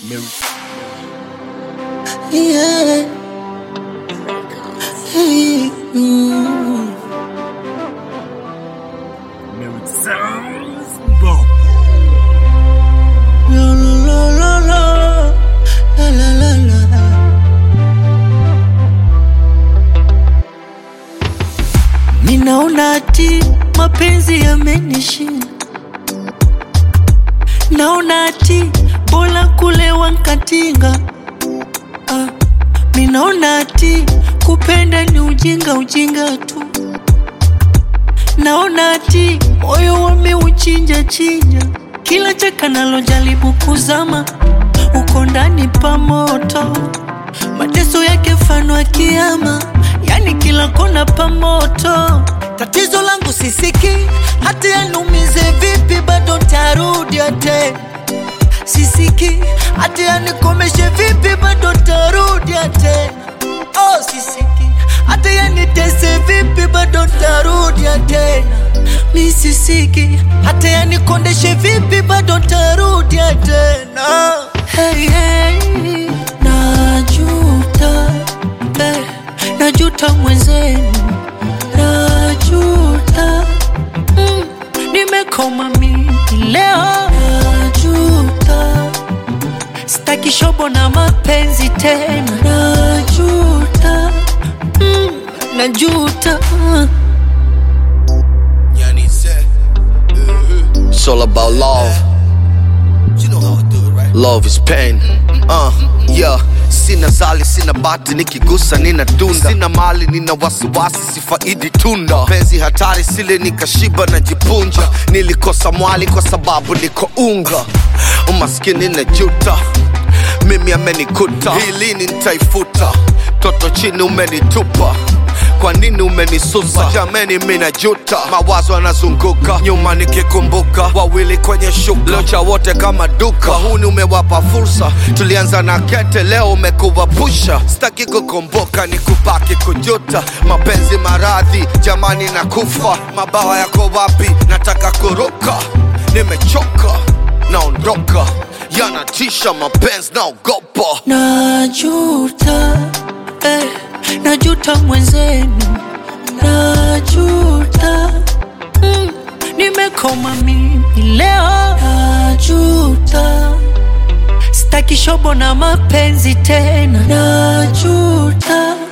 Yeah. Hey, mm. La, la, la, la, la. La, la, la, la. Ninaona ati mapenzi yamenishinda, naona ati bora kulewa nkatinga. Ah, minaona ati kupenda ni ujinga, ujinga tu. Naona ati moyo wameuchinja chinja, kila chaka nalojaribu kuzama uko ndani pa moto, mateso yake fano ya kiama, yani kila kona pa moto. Tatizo langu sisiki, hata yanumize vipi, bado tarudia tena sisiki, hata yanikomeshe vipi, bado tarudia tena. Oh, sisiki, hata yanitese vipi, bado tarudia tena. Mi sisiki, hata yanikondeshe vipi, bado tarudia tena. Hey, hey, najuta, hey, najuta mwenzenu, najuta mm, nimekoma mimi leo, najuta Sitaki shobo na mapenzi tena, najuta mm, najuta Yani said, It's all about love. you know how I do it, right? Love is pain. Uh, yeah. Sina zali, sina bati, nikigusa nina dunda. Sina mali, nina wasiwasi, sifaidi tunda. Penzi hatari, sile nikashiba na jipunja. Nilikosa mwali kwa sababu niko unga. Umaskini na juta, mimi amenikuta. Hili nitaifuta, toto chini umenitupa kwa nini umenisusa jameni mina juta mawazo yanazunguka nyuma nikikumbuka wawili kwenye shuka locha wote kama duka huni umewapa fursa tulianza na kete leo umekuwa pusha sitaki kukumbuka ni kubaki kujuta mapenzi maradhi jamani na kufa mabawa yako wapi nataka kuruka nimechoka naondoka yanatisha mapenzi naogopa najuta eh, najuta mwenzenu najuta mm, nimekoma mimi leo najuta sitaki shobo na mapenzi tena najuta